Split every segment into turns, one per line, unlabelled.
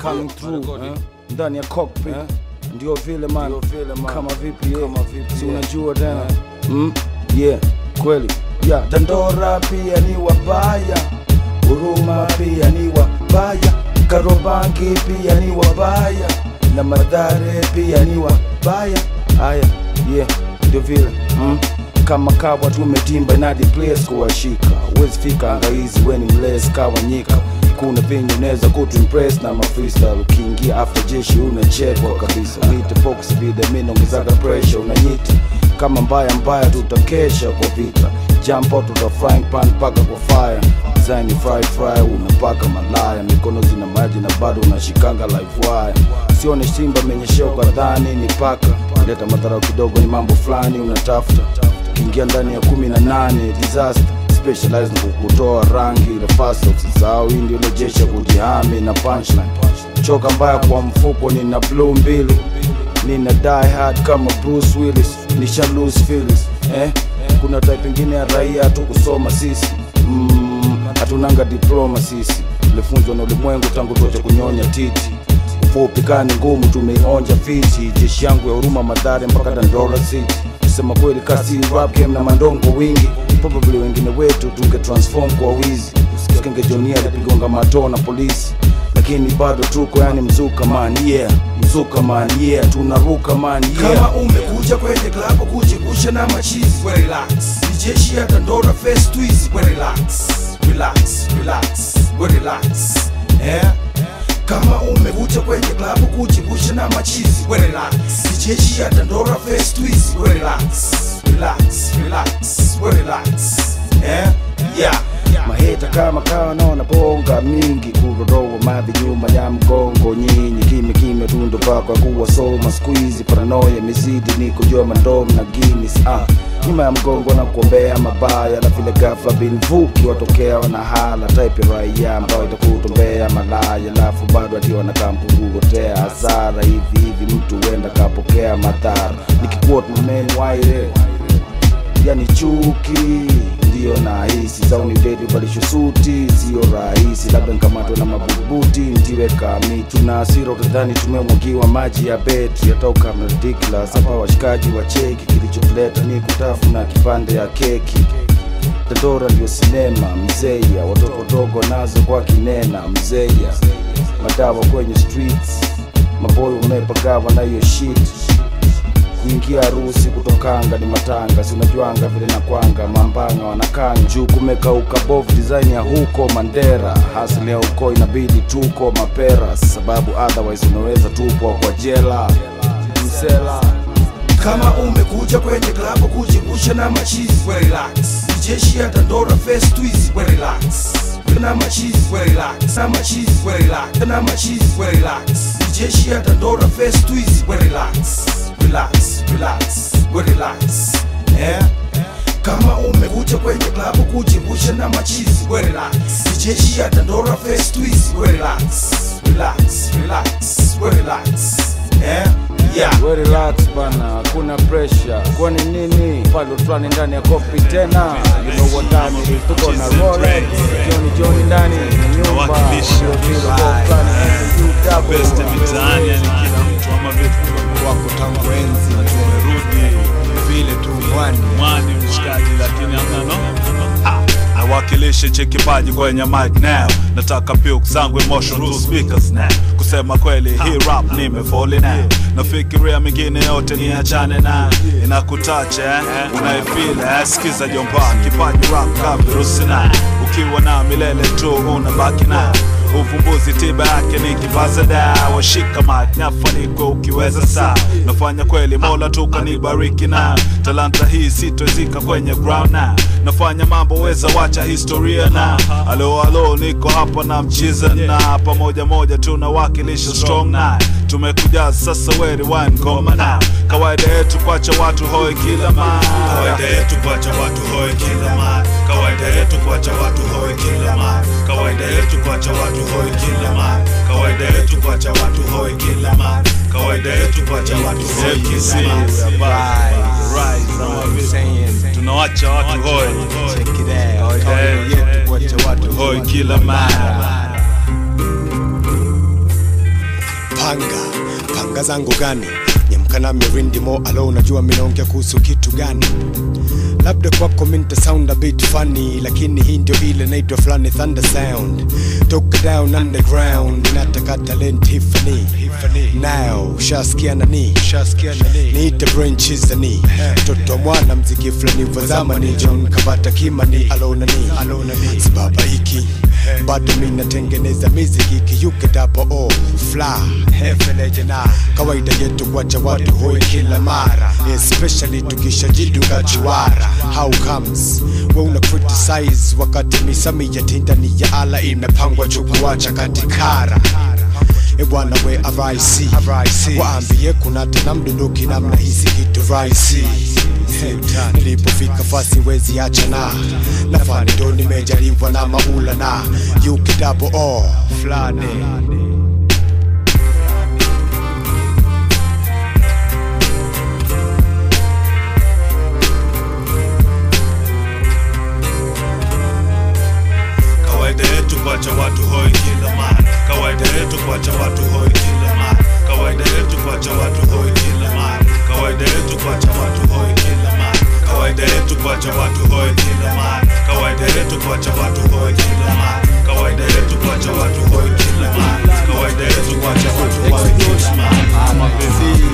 coming through eh? ndani ya cockpit ndio vile man kama vipi yeah. si unajua tena mm? yeah kweli yeah. Dandora pia ni wabaya Huruma pia ni wabaya Karobangi pia ni wabaya na Madhare pia ni wabaya haya yeah ndio vile mm? kama kawa tumetimba inadi place kuwashika uwezi fika angaizi weni mles kawa nyika kuna venye unaweza kutuimpress na mafreestyle ukiingia after jeshi unachekwa kabisa nite focus vile mi naongezaga pressure unanyita kama mbaya mbaya tutakesha kwa vita jump out tuta frying pan paka kwa fire design fry fry unapaka malaya mikono zina maji na bado unashikanga live wire sione simba menyesheo kadhani ni paka leta madharau kidogo ni mambo fulani unatafuta ukiingia ndani ya kumi na nane disaster specialize na kukutoa rangi ile fast usisahau hii ndio ile jeshi ya kujihami na punchline choka mbaya kwa mfuko nina blue mbili nina die hard kama Bruce Willis nisha lose feelings eh kuna type ingine ya raia tu kusoma sisi mm, hatunanga diploma sisi tulifunzwa na ulimwengu tangu tuache kunyonya titi ufupi kani ngumu tumeionja fiti jeshi yangu ya huruma madhare mpaka Dandora City kusema kweli kasi rap game na mandongo wingi probably wengine wetu tunge transform kwa wizi usikenge jonia alipigonga matoo na polisi lakini bado tuko yani mzuka man yeah mzuka man yeah tunaruka man yeah
kama umekuja kwenye klabu kujigusha na machizi we relax ni jeshi ya Dandora face twizi we relax relax relax we relax eh kama umekuja kwenye klabu kujigusha na machizi we relax ni jeshi ya Dandora face twizi we relax relax relax we relax eh yeah
maheta kama kawa naona bonga mingi kurodoa madhi nyuma ya mgongo nyinyi kime kime tundo pako kuwa soma squeeze paranoia mizidi ni kujua mandom na Guinness ah nyuma ya mgongo na kuombea mabaya na vile ghafla bin vuki watokea wanahala type ya raia ambayo itakutombea malaya alafu bado ati wanakaa mpungugotea hasara hivi hivi mtu huenda kapokea madhara nikikuwa tumemeni waire yani chuki ndio nahisi sauni dedi valisho suti sio rahisi labda nkamatwe na mabubuti ntiweka mitu na asira utadhani tumemwagiwa maji ya betri yatoka ridiculous hapa washikaji wa cheki kilichotuleta ni kutafuna kipande ya keki Dandora ndio sinema mzeya watoto wadogo nazo kwa kinena mzeya madawa kwenye streets maboyo umepagawa na hiyo shit kuingia harusi kutokanga ni matanga si unajuanga vile na kwanga mambanga wanakanga juu kumekauka bovu design ya huko mandera hasili ya huko inabidi tuko mapera sababu otherwise unaweza tupwa kwa jela msela
kama umekuja kwenye klabu kujigusha na machizi we relax ni jeshi ya Dandora face twizi we relax na machizi we relax na machizi we relax na machizi we relax ni jeshi ya Dandora face twizi we relax relax relax we relax eh kama umekuja kwenye klabu kujigusha na machizi we relax ni jeshi ya Dandora face twizi we relax relax relax we relax eh yeah
We relax bana, hakuna pressure. Kwani nini? Palo fulani ndani ya kopi tena. You know what time it is. Tuko na Rolex. Johnny Johnny ndani ya nyumba.
Wakilisha
Ndio vile kwa fulani SUW.
best mitaani, yani kila mtu ama vitu
wako tangu enzi
tumerudi
vile tu mwani
mwani mshikaji, lakini hamna no Ah, nawakilisha che kipaji kwenye mic now, nataka puk zangu emotion to speakers now. Kusema kweli hii rap nimefoli now, nafikiria mingine yote niachane na inakutacha eh? unaifeel eh? Sikiza jomba, kipaji rap ka virusi na ukiwa na milele tu unabaki na uvumbuzi tiba yake ni kipaza dawa shika mic nafanikwa ukiweza saa nafanya kweli mola tu kanibariki na talanta hii sitozika kwenye ground na nafanya mambo weza wacha historia na alo alo niko hapa na mchiza na pamoja moja tunawakilisha strong na tumekuja sasa weri wine ngoma na kawaida yetu kwacha watu hoi kila ma kawaida yetu kwacha watu hoi kila ma kawaida yetu kwacha watu hoi kila ma kawaida yetu kwacha watu hoi kila ma kawaida yetu kwacha watu hoi kila ma kawaida yetu kwacha watu hoi kila ma Rise, ama vipi? tunawacha watu hoi
yetu kuacha watu
hoi kila mara
panga panga zangu gani nyamka na mirindi mo alo unajua minaongea kuhusu kitu gani labda kwako minta sound a bit funny lakini hii ndio ile naitwa fulani thunder sound toka down underground inataka talent hifani now ushasikia nani niite branchizani mtoto mwana mziki fulani wa zamani john kabata kimani alonani sibaba hiki bado mi natengeneza miziki kiyuke dapo o fla hefelejena kawaida yetu kuacha watu hoi kila mara especially tukishajiduka chiwara how comes we una criticize wakati misami ya tindani ya ala imepangwa chukuacha katikara ebwana we araisi waambie kuna tena mdunduki namna hisi kitu raisi nilipofika fasi wezi achana nafani ndo nimejaliwa na maula na yukidabo o fulani
kawaida yetu kuacha watu hoi kila mara kawaida yetu kuacha watu hoi kila mara kawaida yetu kuacha watu hoi kila mara kawaida yetu kuacha watu hoi kila mara kawaida yetu kuacha watu hoi kila mara kawaida yetu kuacha watu hoi kila mara kawaida yetu kuacha watu hoi kila mara kawaida yetu kuacha watu hoi kila mara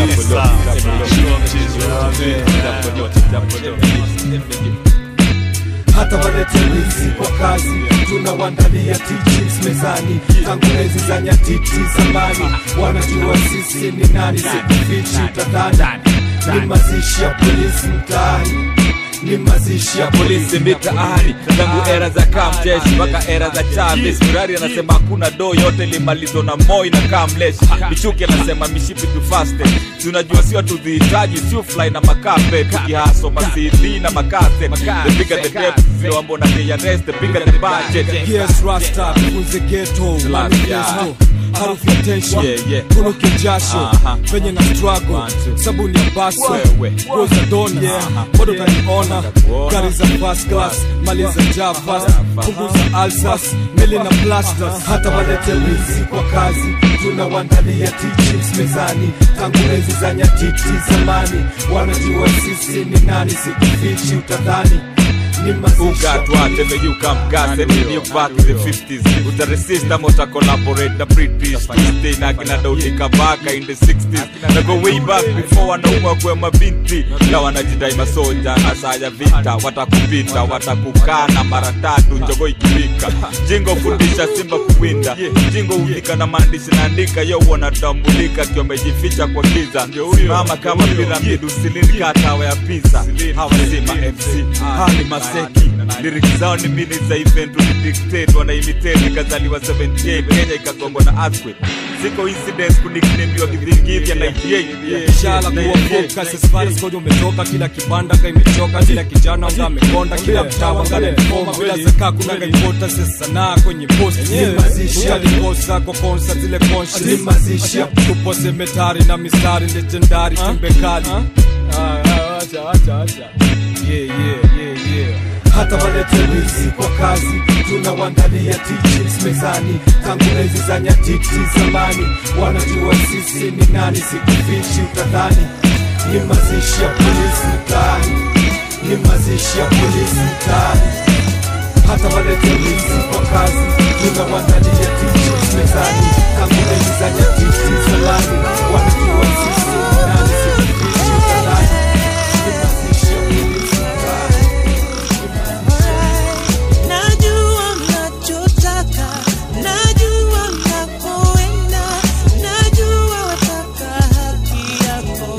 hata walete wizi kwa kazi tunawandalia teachings mezani tangu enzi za nyatiti zamani wanajua sisi ni nani sikufichi utadhani ni mazishi ya polisi mtaani ni mazishi ya
polisi mitaani tangu era za kamjeshi mpaka era za chavis murari anasema hakuna do yote limalizo na moi na kamlesh michuki anasema mishipi tu faste tunajua sio tudhihitaji sufly na makape tukihaso masidi na makase the bigger the depth zile wambo na the arrest the bigger the budget
Yes, Rasta, kuze ghetto,
Slap,
manifesto harufu ya tension,
Yeah, yeah.
kunuke jasho
Aha.
penye na struggle,
One, two.
sabuni ya baso,
Wewe.
nguo za doni,
Aha.
bado utaniona,
Nitakuona.
gari za first class, mali za javas, punguza alsas, meli na plasters, hata walete wizi kwa kazi, tunawandalia teachings mezani, tangu enzi za nyatiti zamani, wanajua sisi ni nani, sikufichi utadhani ni mazishi ya
ukatwa teme you come gas and then you back in the 50s uta resist ama uta collaborate na british tuesday na kina daudi kabaka in the 60s na go way back before wanaumwa kwa mabinti na wanajidai masoja na saa ya vita watakupita watakukana mara tatu njogo ikiwika jingo fundisha simba kuwinda jingo hufika na maandishi naandika yo wanatambulika kiwa amejificha kwa giza simama kama piramidi usilini katawa ya pisa hawasima mc hali maseki liriki zao ni mini za event ulidictate wanaimitate ikazaliwa 78 kenya ikagongwa na earthquake ziko incidents kuniknemiwa kivingivya 98
shala kuwa focus as far as God umetoka kila kibanda ka imechoka kila kijana unga amekonda kila mtaa wanga amefoma bila zaka kuna gaipota sanaa kwenye post utalikosa kwa concert zile conscious tupo semetari na mistari legendary tumbe kali Yeah, yeah, yeah, yeah. hata walete wizi kwa kazi tunawandalia teachings mezani tangu enzi za nyatiti zamani wanajua sisi ni nani sikufichi utadhani ni mazishi ya polisi mtaani ni mazishi ya polisi mtaani hata walete wizi kwa kazi tunawandalia teachings mezani tangu enzi za nyatiti zamani wanajua sisi ni nani sikufichi utadhani ni mazishi ya polisi mtaani
Najua mnachotaka, najua mnakoenda, najua wataka haki yako.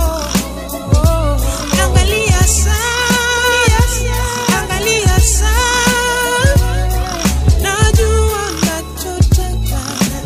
Angalia saa, angalia saa, najua mnachotaka,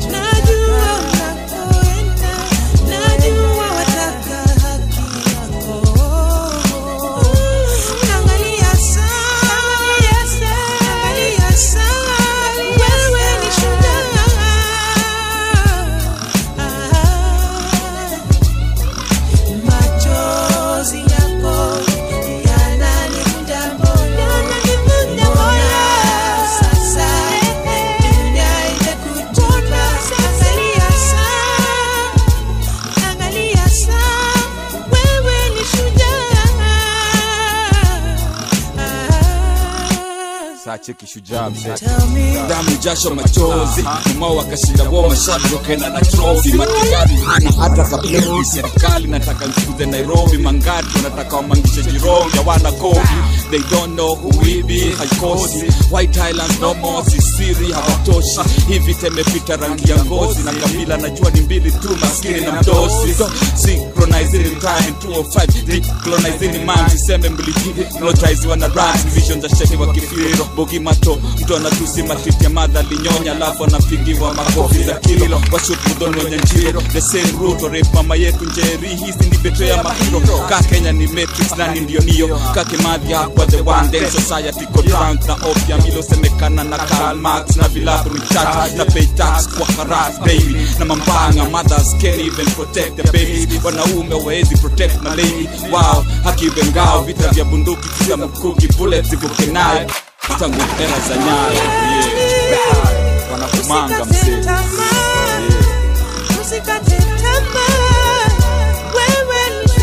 cheki shujaa mzee
Tell me,
damu jasho machozi mumao wakashinda wo mashabi wakaenda na trofi matigari na hata kapleti serikali nataka mfukuze nairobi mangati wanataka wamangishe jirongi hawana kofi they don't know who we be haikosi white highlands no more sisiri hawatoshi hivi temepita rangi ya ngozi na kabila najua ni mbili tu maskini na mdosi so synchronizing time 205 decolonizing mind tuseme mbiliji hypnotize wana rhymes vision za sheni wa kifiro bogi mato mtu anatusi matiti ya madha linyonya alafu anapigiwa makofi za kilo washut mudhoni wenye njiro the same route rape mama yetu njeri hizi ni beto ya mahiro ka Kenya ni matrix nani ndio nio ka Kimathi hakuwa the one then society ko drunk na opium ilosemekana na Karl Marx na vilabu recharge na pay tax kwa harass baby na mambanga mothers can't even protect their babies wanaume waezi protect my lady wow haki bengao vita vya bunduki kisa mkuki bullets zivuke nayo tangu era za nyayo yeah. wanakumanga
usikate
mzee
tamaa, usikate tamaa, wewe ni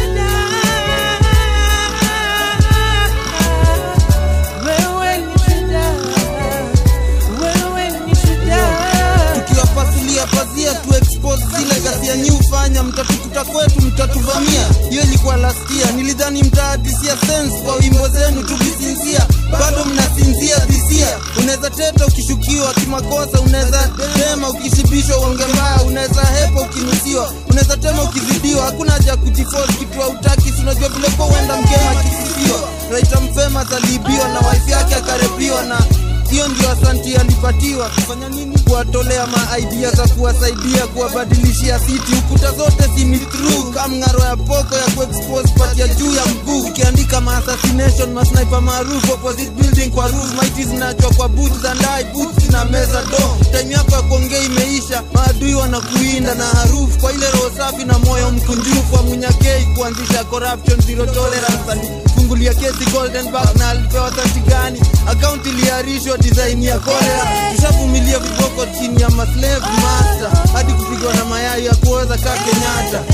shujaa. Wewe ni shujaa. Wewe ni shujaa.
tukiwapasulia pazia tu expose zile ghasia nyi hufanya mtatukuta kwetu mtatuvamia hiyo ilikuwa lastia nilidhani mtaadisia sense kwa wimbo zenu tukisinzia bado mnasinzia dhisia unaweza teta ukishukiwa kimakosa unaweza tema ukishibishwa uonge mbaya unaweza hepa ukinusiwa unaweza tema ukizidiwa hakuna haja ya kujiforce kitu hautaki si unajua vile kwa uenda mgema akisisiwa raita mfema aliibiwa na wife yake akarepiwa na hiyo ndio asanti alipatiwa kufanya nini kuwatolea maidea za kuwasaidia kuwabadilishia siti ukuta zote si ni true kamng'aro ya poko ya kuexpose pati ya juu ya mguu ikiandika maassassination masniper maarufu opposite building kwa roof maiti zinachwa kwa boot za ndai boots na meza do time yako ya kuongea imeisha maadui wanakuinda na harufu kwa ile roho safi na moyo mkunjufu wa munyakei kuanzisha corruption zero tolerance alifungulia kesi golden back na alipewa sati gani akaunti iliarishwa design ya kolera tushavumilia viboko chini ya maslave master hadi kupigwa na mayai ya kuoza kaa kenyatta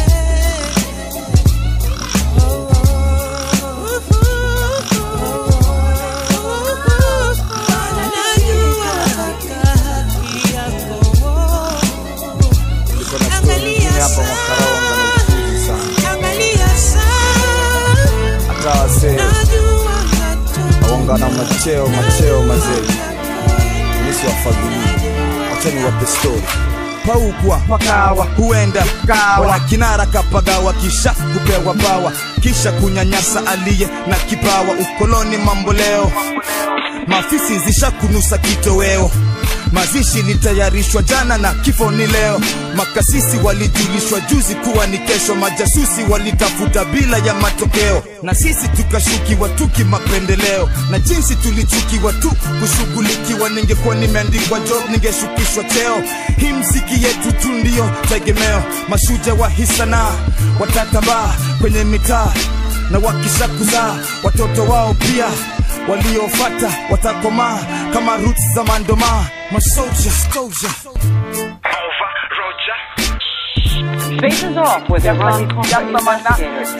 Najua wataka haki yako.
Niko na story nyingine hapa Mwakaronga na ufuzi sana.
Angalia sana,
Hata wasee
najua unataka
waonga na macheo macheo mazee, nisi wafadhili. Acha niwape story.
paukwa pakawa huenda kawa kinara kapagawa kisha kupewa bawa kisha kunyanyasa aliye na kipawa ukoloni mamboleo maafisi zishakunusa kitoweo mazishi litayarishwa jana na kifo ni leo makasisi walijulishwa juzi kuwa ni kesho majasusi walitafuta bila ya matokeo na sisi tukashukiwa tuki mapendeleo na jinsi tulichukiwa tu kushughulikiwa ningekuwa nimeandikwa job ningeshukishwa cheo hii mziki yetu tu ndiyo tegemeo mashuja wa hisanaa watatambaa kwenye mitaa na wakisha kuzaa watoto wao pia waliofata watakomaa kama roots za mandoma masoja soja
Faces off with Iran Contra investigators.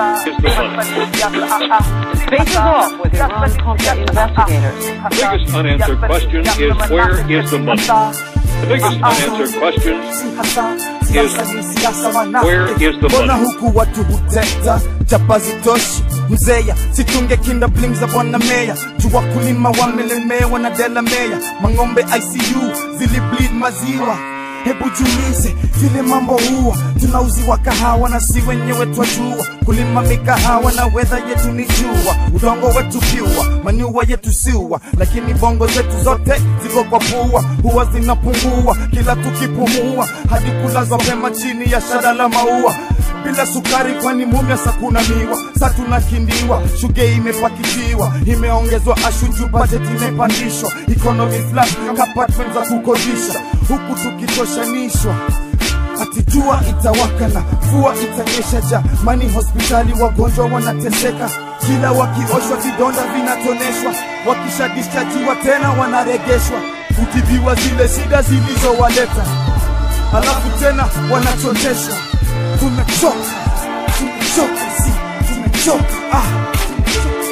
Faces off with Iran Contra investigators.
The biggest unanswered question is where is the money? The biggest unanswered question is where is the
mbona
money?
huku watu huteta chapa zitoshi mzeya situnge kinda bling za bwana meya tu wakulima wamelemewa na dela meya mang'ombe icu zilibleed maziwa hebu jiulize vile mambo huwa tunauziwa kahawa na si wenyewe twajua kulima mikahawa na wedha yetu ni jua udongo wetu pyua manyua yetu siua lakini bongo zetu zote ziko kwa pua huwa zinapungua kila tukipumua hadi kulazwa pema chini ya shada la maua bila sukari kwani mumya sakuna miwa sa tunakindiwa shuge imepakitiwa imeongezwa ashuju budget imepandishwa economy flat apartment za kukodisha huku tukitoshanishwa ati jua itawaka na mvua itanyesha jamani hospitali wagonjwa wanateseka kila wakioshwa vidonda vinatoneshwa wakishadischajiwa tena wanaregeshwa kutibiwa zile shida zilizowaleta halafu tena wanachoteshwa tumechoka tumechoka si tumechoka ah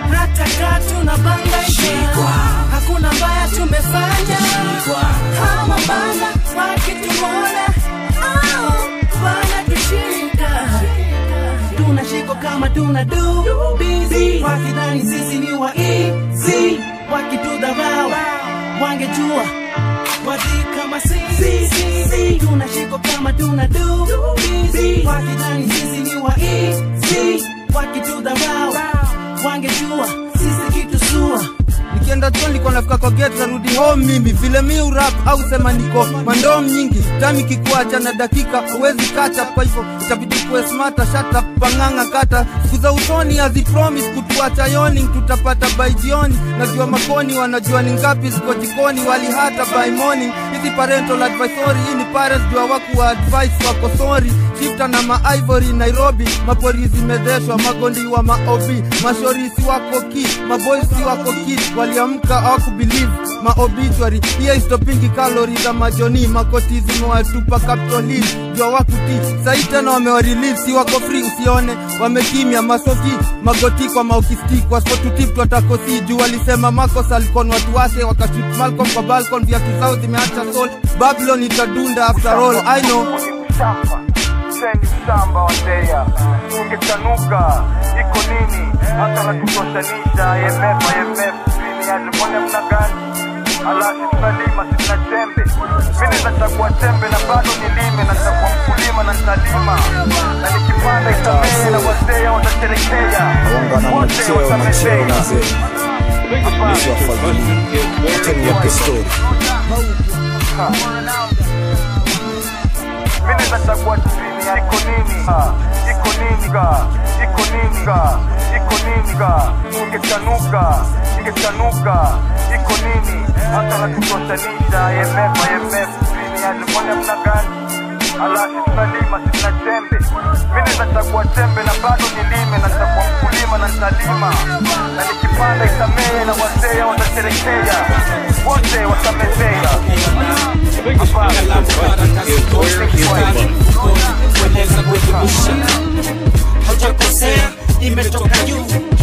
hata kaa tunabangaika hakuna mbaya tumefanya kama bana wakitumona au bana tushika tunashiko kama tuna du busy wakidhani sisi ni wa easy wakitudharau wangejua wadi kama sisi tunashiko kama tuna du busy wakidhani sisi ni wa easy wakitudharau wangejua sisi kitu sua
nikienda chuo nilikuwa nafika kwa gate narudi home mimi vile mi urap au sema niko mandom nyingi tami kikuacha na dakika huwezi kata kwa hivyo itabidi kuwe smata shata pang'ang'a kata siku za usoni hazipromis kutuacha yoni tutapata by jioni najua makoni wanajua ni ngapi ziko jikoni wali hata by morning hizi parental advisory hii ni parents jua waku wa advice wako sorry shifta na maivory nairobi mapori zimezeshwa magondi wa maobi mashorisi wako ki maboysi wako ki waliamka hawakubelieve maobituary hiyo istopingi kalori za majoni makoti zimewatupa Capitol Hill jua wakuti sai tena wamewarelease si wako free usione wamekimya masoki magoti kwa maukisti kwa spotutip twatakosi juu walisema Marcos alikuwa watu wake wakashut Malcolm kwa balcon viatu zao zimeacha soul Babylon itadunda after all I know
Sendi shamba wateja ungetanuka iko nini hata natutoshanisha IMF IMF duniani mna gani alasi tunalima sina tembe mimi nachagua tembe na bado nilime nachagua mkulima na nitalima na nikipanda itamee na wateja watasherekea wote watamezea mimi nachagua chini iko nini Ha, iko nini ga iko nini ga iko nini ga ingetanuka ingetanuka iko nini hata natutoshanisha IMF IMF duniani mbona mna gani alasi tunalima sina tembe mimi nachagua tembe na bado nilime nachagua mkulima na nitalima na nikipanda itamee na wazee watasherekea wote watamezea
kueleza kuelimisha haujakosea imetoka juu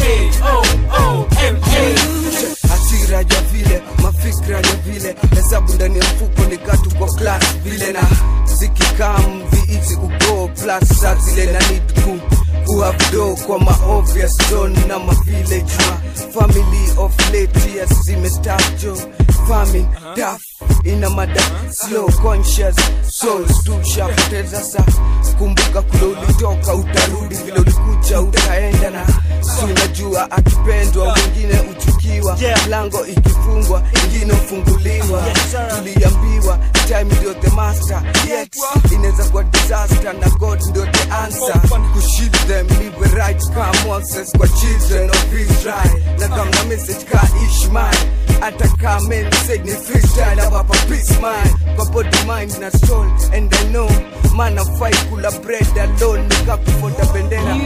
hasira ya vile mafikra ya vile hesabu ndani ya mfuko ni katu kwa class vile na zikikam viizi kugo plus sa zile na need ku kuhavdo kwa maobvious zone na mavillage ma family of late years zimestajo famine daf ina mada slow conscious souls tushapoteza sa kumbuka kule ulitoka utarudi vile ulikuja utaenda na si unajua akipendwa mwingine uchukiwa lango ikifungwa ingine ufunguliwa tuliambiwa time ndio the master yet inaweza kuwa disaster na god ndio the answer kushield them live right kama Moses kwa children of Israel na kama message ka Ishmael hata kama message ni freestyle hapa peace mind kwa body mind na soul and I know man afai kula bread alone nikakufonda bendera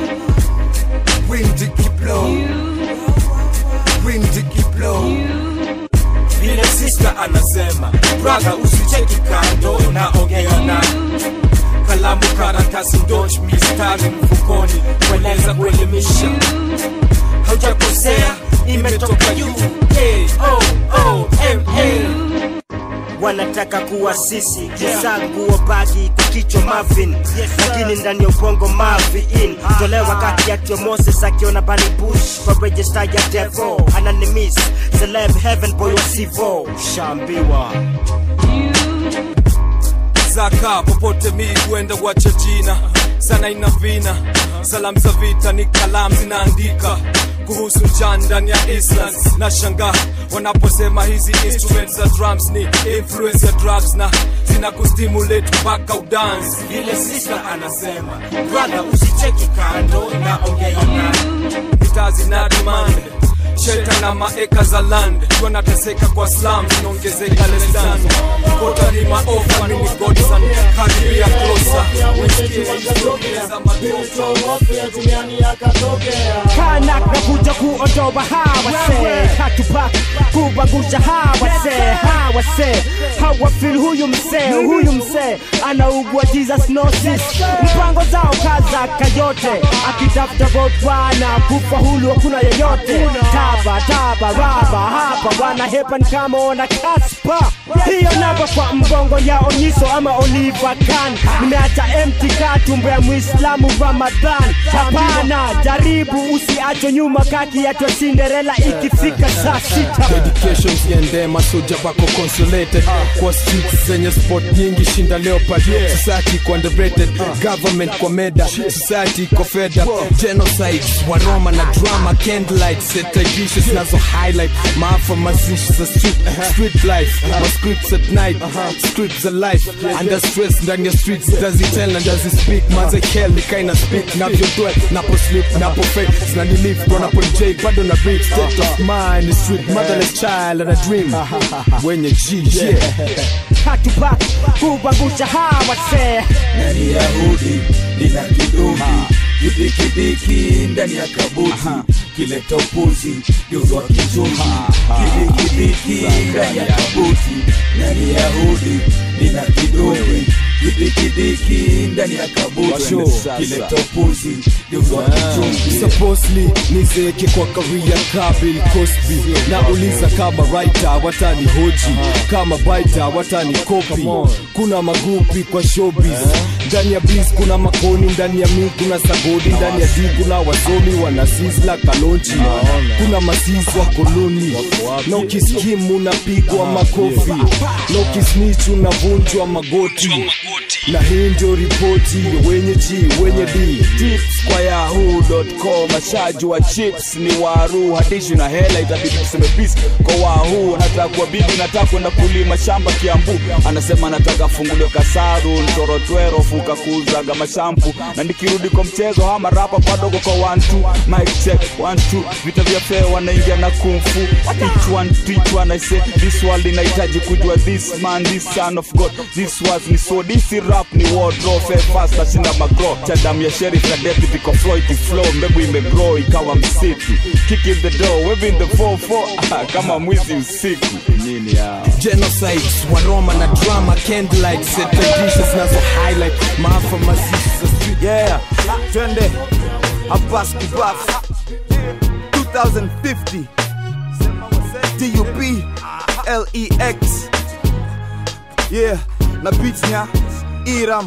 wind ikiblow wind ikiblow
vile sister anasema brother usicheki kando naongea na kalamu karatasi ndoch mistari mfukoni kueleza kuelimisha haujakosea imetoka juu
wanataka kuwa sisi kisangu wabaki kwa kichwa Marvin lakini ndani ya ubongo Marvin tolewa kati ya Tio Moses akiona Bunny Bush kwa register ya Devo ananimis celeb heaven boy wa Sivo shambiwa
zaka popote mi huenda wacha jina sana ina vina salamu za vita ni kalamu zinaandika kuhusu njaa ndani ya Island na shanga wanaposema hizi instruments za drums ni influence ya drugs na zina kustimulate mpaka udance
vile sister anasema brother usicheki kando naongea na
mitaa zina demand shelter na maeka za land wanateseka kwa slum zinaongezeka lesdan kotalima ofa mini godson karibia closer usikie wanazongeza
kanak nakuja kuondoa hawase katubak kubangusha hawase hawase hawafil huyu msee huyu msee anaugua jesus nosis mpango zao kaza kayote akitafuta vote bwana kufa hulu hakuna yeyote taba taba raba hapa wana hepan kama wana kaspa hiyo namba kwa mbongo ya onyiso ama oliva kan nimeacha empty ka tumbo ya muislamu ramadhan hapana jaribu usiachwe nyuma kaki yatwa cinderella ikifika saa sita
dedication ziende masoja wako consolated kwa streets zenye sport nyingi shinda leopard society kwa underrated government kwa meda society kwa feda genocides wa roma na drama candlelight setaigishe zinazo highlight maafa mazishi za street street life ma scripts at night scripts za life under stress ndani ya streets does it tell and does it speak maze hell ni kaina speak navyodwe napo sleep napo fake zinanilive bro napo j bado na breathe state of mind is street motherless child and a dream wenye g yeah
hatupa kubangusha hawa see
nani yahudi nina kiduki kidikidiki ndani ya kabuti kileta upuzi geuzwa kichungi kidikidiki ndani ya kabuti nani yahudi nina kiduki kidikidiki ndani ya kabuti kileta upuzi geuzwa kichungi
supposedly nizeke kwa karia kabil cosby nauliza kama writer watani hoji kama baita watani kopi kuna magupi kwa showbiz ndani ya biz kuna makoni ndani ya mi kuna sagodi ndani ya di kuna wasomi wana sizla kalonchi kuna masiz wa koloni na ukiskimu unapigwa makofi na ukisnich unavunjwa magoti na hii ndio ripoti ya wenye g wenye d
tips kwa yahoo.com mashaji wa chips ni waru hadishi na hela itabidi tuseme peace kwa wahoo nataka kuwa bibi nataka kwenda kulima shamba kiambu anasema nataka funguliwe kasaru ntorotwero fuka kuuzaga mashampu na nikirudi kwa mchezo hama rapa padogo kwa wantu mic check one two vita vya fea wanaingia na kumfu each one to each one I say this world inahitaji kujua this man this son of god this was ni so this rap ni wardrobe fast ashinda magro cha damu ya sheriff na deputy kwa floyd flow mbegu imegrow ikawa msitu kick in the door waving the 44 kama mwizi usiku nini ya
genocides wa roma na drama candlelight setadishes zinazo highlight maafa mazishi za street
yeah twende abbas kibaf 2050 dup lex yeah na beats nya iram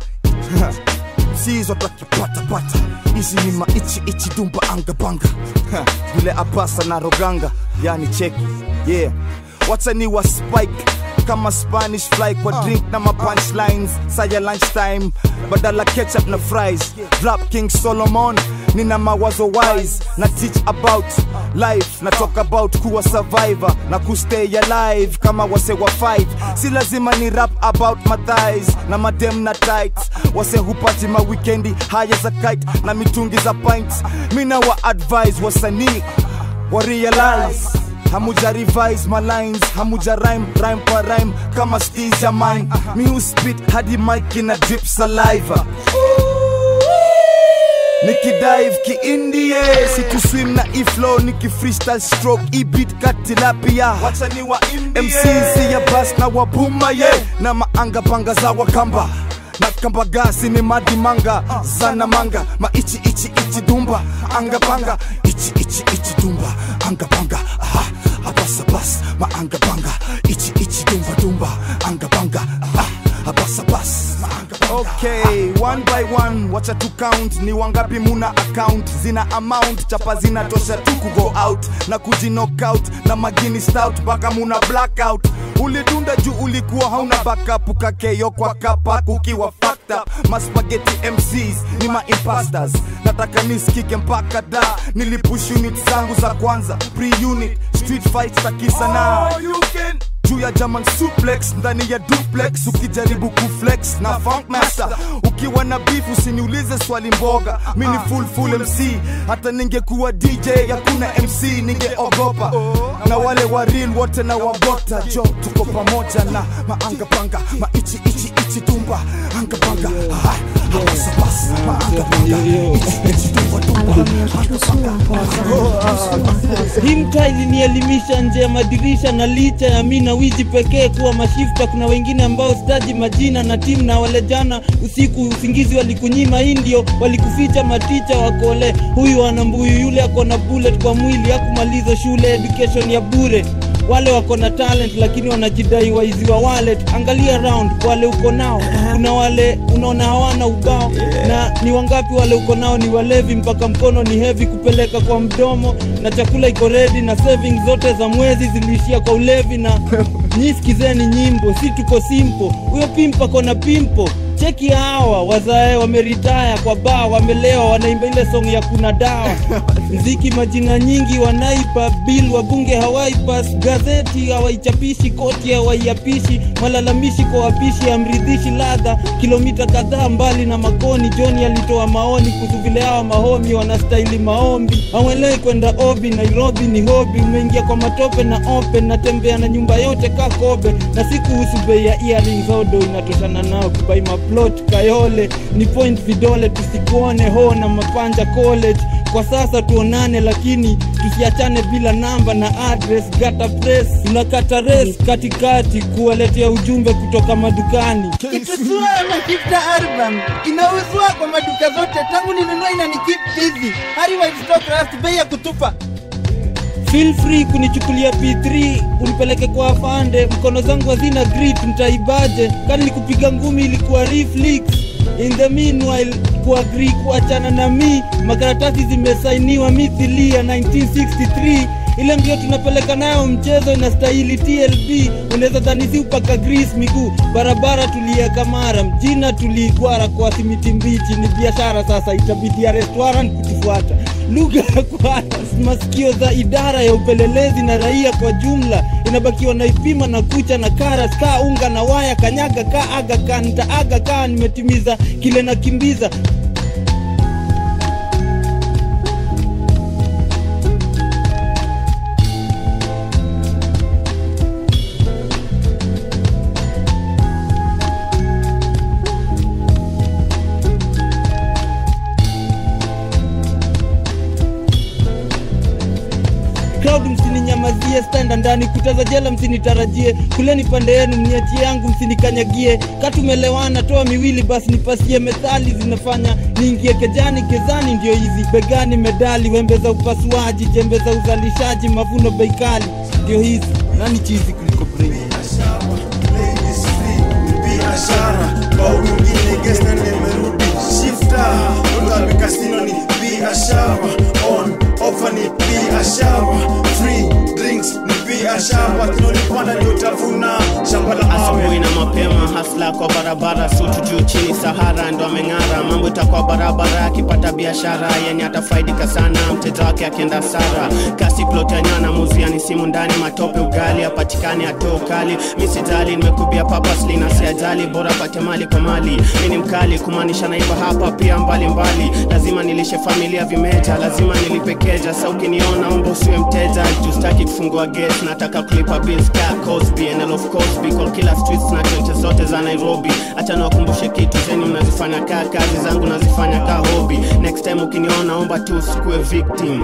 sizo takipatapata hizi ni maichi ichi dumba angabanga vile abasa na roganga yani cheki yeah watani wa spike kama spanish fly kwa drink na mapunchlines saya lunchtime badala ketchup na fries rap king solomon nina mawazo wise na teach about life na talk about kuwa survivor na kustay alive kama wase wa fight si lazima ni rap about mathighs na madem na tight wase hupati mawikendi haya za kite na mitungi za pints mina wa advise wasanii wa realize hamuja revise my lines hamuja rhyme rhyme kwa rhyme kama steez ya mine mi hu spit hadi mic ina drip saliva nikidive kiindie sikuswim na iflow niki freestyle stroke ibit katilapia wacha ni wa mcc ya bas na wabuma ye na maanga panga za wakamba na kamba gasi ni madimanga zana manga maichi ichi ichi dumba anga panga ichi ichi ichi dumba anga panga aha abas abas maanga panga ichi ichi dumba dumba anga panga aha abas abas maanga panga okay one by one wacha tu count ni wangapi muna account zina amount chapa zinatosha tu kugo out na kujinockout na magini stout mpaka muna blackout ulidunda juu ulikuwa hauna backup ukakeyo kwa kapa kukiwa fucked up maspageti mcs ni maimpastors nataka nisikike mpaka da nilipush unit zangu za kwanza pre-unit street fight za kisana juu ya German suplex ndani ya duplex ukijaribu kuflex na funk master ukiwa na beef usiniulize swali mboga mi ni full full MC hata ningekuwa DJ hakuna MC ningeogopa na wale wa real wote na wagota jo tuko pamoja na maanga panga maichi ichi ichi tumba anga panga hapa sasa maanga panga ichi ichi tumba tumba
hii mtaa ilinielimisha nje ya madirisha na licha ya mi na wizi pekee kuwa mashifta kuna wengine ambao sitaji majina na timu na wale jana usiku usingizi walikunyima hii ndio walikuficha maticha wakole huyu ana mbuyu yule ako na bullet kwa mwili hakumaliza shule education ya bure wale wako na talent lakini wanajidai waizi wa wallet angalia round wale uko nao kuna wale unaona hawana ubao na ni wangapi wale uko nao ni walevi mpaka mkono ni hevi kupeleka kwa mdomo na chakula iko redi na savings zote za mwezi ziliishia kwa ulevi na nyi sikizeni nyimbo si tuko simple huyo pimpo ako na pimpo cheki hawa wazae wameritaya kwa baa wamelewa wanaimba ile song ya kuna dawa mziki majina nyingi wanaipa bil wabunge hawaipas gazeti hawaichapishi koti hawaiapishi malalamishi kwa wapishi amridhishi ladha kilomita kadhaa mbali na makoni joni alitoa maoni kuhusu vile hawa mahomi wanastahili maombi hawelei kwenda obi nairobi ni hobi umeingia kwa matope na open natembea na nyumba yote ka kobe na si kuhusu bei ya earrings odo inatoshana nao kubai maplot kayole ni point vidole tusikuone ho na mapanja college kwa sasa tuonane lakini tusiachane bila namba na address gata press tunakata res katikati kuwaletea ujumbe kutoka madukani
Itusua Mashifta album inauzwa kwa maduka zote tangu ninunua inanikeep busy. Hadi white stock rust bei ya kutupa.
feel free kunichukulia p3 unipeleke kwa afande mkono zangu hazina grit mtaibaje kani nikupiga ngumi ilikuwa reflex in the meanwhile kuagri kuachana na mi makaratasi zimesainiwa mithilia 1963 ile mbio tunapeleka nayo mchezo inastahili tlb unaweza dhanisi upaka gris miguu barabara tulieka mara mjina tuliigwara kwa simiti mbichi ni biashara sasa itabidi ya restaurant kutufuata lugha ya kwa masikio za idara ya upelelezi na raia kwa jumla inabakiwa na ipima na kucha na karas kaa unga na waya kanyaga kaa aga kaa nitaaga kaa nimetimiza kile nakimbiza crowd msininyamazie standa ndani kutaza jela msinitarajie kuleni pande yenu mniachie yangu msinikanyagie katumelewana toa miwili basi nipasie methali zinafanya niingie kejani kezani ndio hizi begani medali wembe za upasuaji jembe za uzalishaji mavuno beikali ndio hizi nani chizi kuliko brain
biashara kwa mwingine gesta nimerudi shifta ukabe kasino ni biashara on offer ni biashara free drinks ni biashara tunolipanda ndio utavuna shamba la
asubuhi na mapema hasla kwa barabara sutu juu chini sahara ndo ameng'ara mambo itakuwa barabara akipata biashara yenye atafaidika sana mteja wake akienda sara kasi plot ya nyana muziani simu ndani matope ugali apatikani ato kali misijali nimekubia papasli na siajali bora pate mali kwa mali mi ni mkali kumaanisha naiba hapa pia mbalimbali mbali. lazima nilishe familia vimeja lazima nilipekeja sa ukiniona umbo usiwe mteja justaki kufungua gate nataka kulipa bills ka Cosby and of Cosby kwa kila streets na choche zote za Nairobi acha niwakumbushe kitu zenyu mnazifanya kaa kazi zangu nazifanya kaa hobby next time ukiniona omba tu usikuwe victim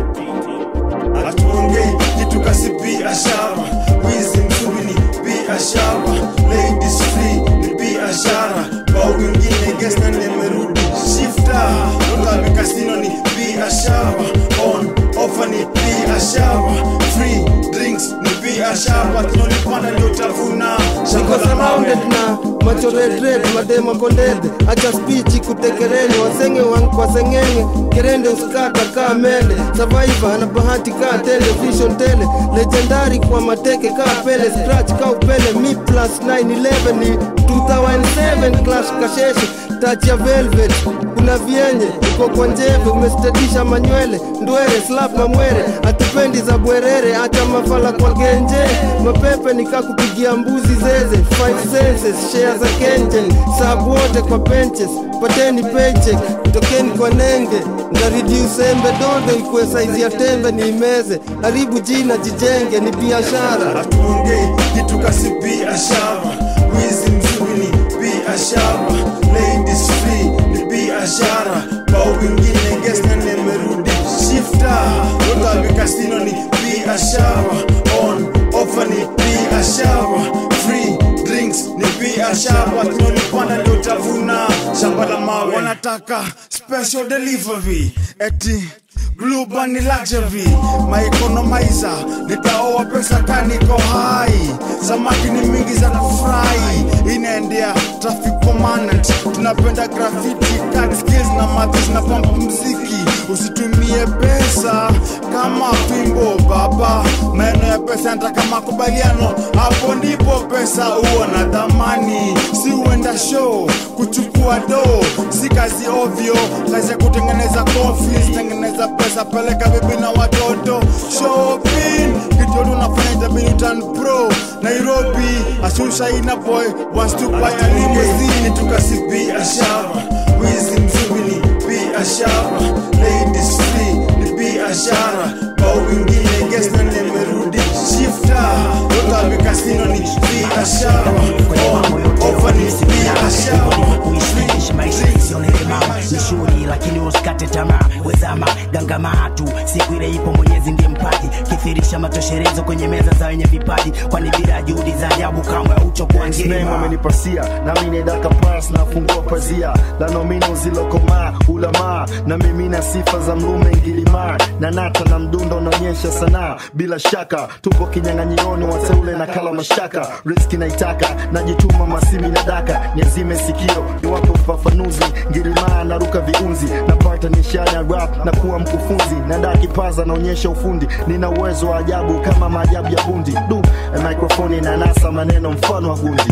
hatuongei kitu kasi biashara wizi mzuri ni biashara ladies free ni biashara kwa wengine gesta nimerudi shifta ukabe kasino ni biashara on offer ni biashara free drinks ni biashara tunolipanda ndio utavuna
niko surrounded na macho red red madema kondede acha spichi kutekereni wasenge wangu kwa sengenge kerende uskata kaa mende survivor na bahati kaa tele vision tele legendary kwa mateke kaa pele scratch kaa upele mi plus 911 ni 2007 clash kasheshe touch ya velvet kuna vienye uko kwa njeve umestedisha manywele ndwere slap mamwere atupendi za bwerere acha mafala kwa genje mapepe nikakupigia mbuzi zeze five senses share za kenjen sabu wote kwa benches pateni paycheck tokeni kwa nenge ndaridi usembe dondo ikuwe saizi ya tembe ni imeze haribu jina jijenge ni biashara
hatuongei kitu kasi biashara wizi mzuri ni biashara ladies free ni biashara kwa wengine gesta nimerudi
biashara on offer ni biashara free drinks ni biashara kinolipanda ndio utavuna shamba la mawe wanataka special delivery eti Global ni luxury my economizer nitaoa pesa kaniko hai samaki ni mingi za kufurahi inaendea traffic commandant tunapenda graffiti cut skills na mathis na pump mziki usitumie pesa kama fimbo baba maeno ya pesa yanataka makubaliano hapo ndipo pesa huo na dhamani si uenda show kuchukua do si kazi ovyo kazi ya kutengeneza coffees tengeneza pesa peleka bibi na watoto shopping kitu yote unafanya itabidi turn pro nairobi asusha ina boy wants to buy a limousine tukasi biashara wizi mzuri ni biashara ladies free ni biashara kwa wengine guest na nimerudi shifta yotabi kasino ni biashara ofa ni biashara
kuishi maisha isioneke mama ni shughuli lakini usikate tamaa wezama gangamaa tu siku ile ipo mwenyezi ndiye mpaji kithirisha matosherezo kwenye meza za wenye vipaji kwani bila juhudi za ajabu kamwe uchokuwa
Name
ngema
amenipasia nami nedaka pas nafungua pazia la nomino zilokomaa ulamaa na mimi na sifa za mlume ngilimaa na nata na mdundo unaonyesha sanaa bila shaka tupo kinyang'anyioni wateule na kala mashaka riski naitaka najituma masimi na daka niazime sikio niwape ufafanuzi ngilimaa naruka viunzi napata nishani ya rap na kuwa mkufunzi nadaa kipaza naonyesha ufundi nina uwezo wa ajabu kama maajabu ya bundi du mikrofoni na nasa maneno mfano wa gundi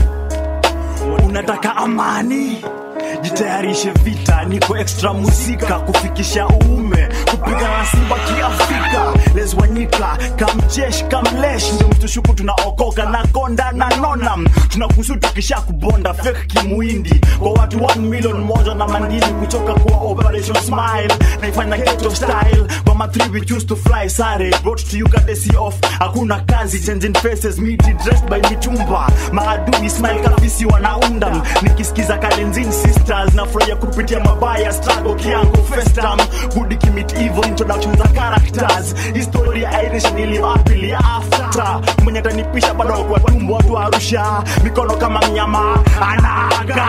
unataka amani jitayarishe vita niko extra muzika kufikisha uume kupiga na simba kiafrika lezwanyika kamjesh kamlesh ndio mtushuku tunaokoka na konda na nonam tunakusu tukisha kubonda fake kimuindi kwa watu 1 million moja na mandili kuchoka kwa operation smile naifanya ghetto style kwa ma three we choose to fly sare brought to you courtesy of hakuna kazi changing faces miti dressed by mitumba maadui smile kafisi wanaunda nikisikiza kalenzin sisters nafurahia kupitia mabaya struggle kiango festam good kimit evil introduction za characters historia irish niliwapili after mwenye atanipisha bado kwa tumbo watu wa arusha mikono kama mnyama anaga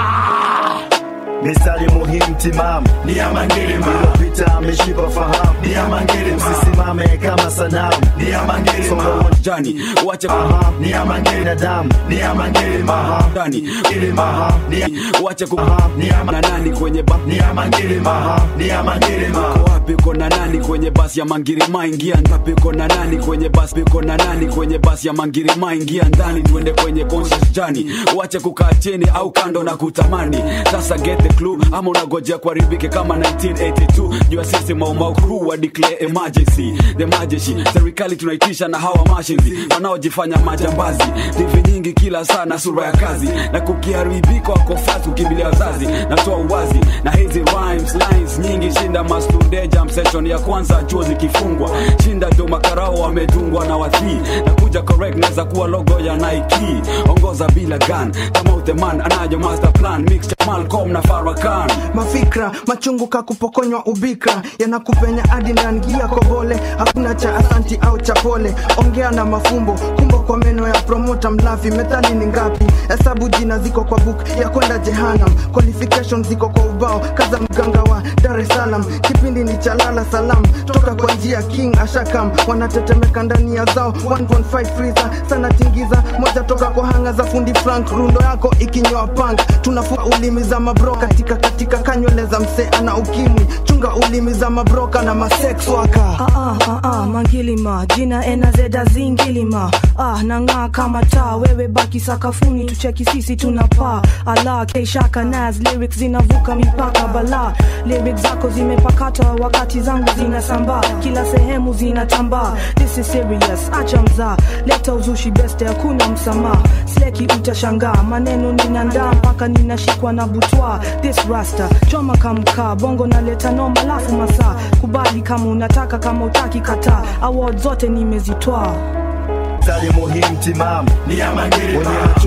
mistari muhimu timamu
ni ya mangilima
ilopita ameshiba fahamu
ni ya mangilima
msisimame kama sanamu
ni ya mangilima
jani
wacha
ni ya binadamu
ni ya mangilima
ndani
ilima ni ya
wacha ku na nani kwenye ba
ni ya mangilima ni ya mangilima
Uko wapi kona nani kwenye basi ya mangirima ingia ngapi kona nani kwenye basi kona nani kwenye basi ya mangirima ingia ndani tuende kwenye conscious journey wacha kukaa chini au kando na kutamani sasa get the clue ama unagojea kuharibike kama 1982 jua sisi maumau crew wa declare emergency the emergency serikali tunaitisha na hawa mashinzi wanaojifanya majambazi tv nyingi kila saa na sura ya kazi na kukiharibika wako fast kukimbilia wazazi natoa uwazi na hizi rhymes lines nyingi shinda mastude jam session ya kwanza chuo zikifungwa shinda jo makarao wamedungwa na wathii na kuja correct naweza kuwa logo ya Nike ongoza bila gun kama utheman anajo master plan mix cha Malcolm na Farrakhan
mafikra machungu kakupokonywa ubikra yanakupenya hadi ndani gia kobole hakuna cha asanti au cha pole ongea na mafumbo kumbo kwa meno ya promota mlafi methali ni ngapi hesabu jina ziko kwa book ya kwenda jehanam qualification ziko kwa ubao kaza mganga wa dar es salaam kipindi ni cha lala salam toka kwa njia king ashakam wanatetemeka ndani ya zao 1.5 freezer sana tingiza moja toka kwa hanga za fundi frank rundo yako ikinywa punk tunafua ulimi za mabro katika katika kanywele za msee ana ukimwi chunga ulimi za mabroka na masex waka
Ah, ah, ah, ah, mangilima jina enazeda zingilima ah, nang'aa kama taa wewe baki sakafuni tucheki sisi tunapaa ala keishaka nas lyrics zinavuka mipaka bala lyrics zako zimepakata wakati zangu zinasambaa kila sehemu zinatambaa this is serious acha mzaa leta uzushi beste hakuna msamaha sleki utashangaa maneno ninandaa mpaka ninashikwa na butwa this rasta choma kamkaa bongo naleta noma lafu masaa kubali kama unataka kama utaki kataa award zote nimezitwaa
mstari muhimu timamu
ni ya mangilima
wenye machungu